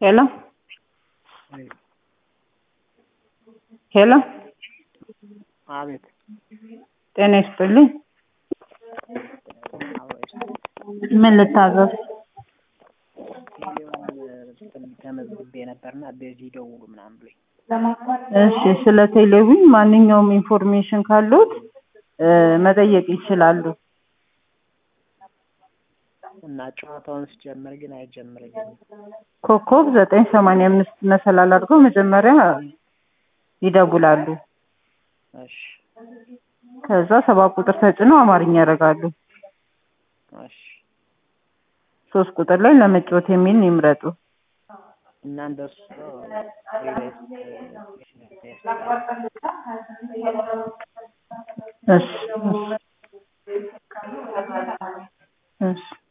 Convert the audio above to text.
ሄሎ ሄሎ አቤት ጤና ይስጥልኝ። ምን ልታዘዝ? ቴሌውን ተመዝግቤ ነበርና በዚህ ደውሉ ምናምን ብሎኝ እሺ፣ ስለ ቴሌቪዥን ማንኛውም ኢንፎርሜሽን ካሉት እ መጠየቅ ይችላሉ። እና ጨዋታውን ስጀምር ግን አይጀምረኝም። ኮከብ ዘጠኝ ሰማንያ አምስት መሰላል አድርገው መጀመሪያ ይደውላሉ። እሺ ከዛ ሰባት ቁጥር ተጭነው አማርኛ ያደርጋሉ። እሺ ሶስት ቁጥር ላይ ለመጫወት የሚል ይምረጡ። እና እንደሱ እሺ እሺ እሺ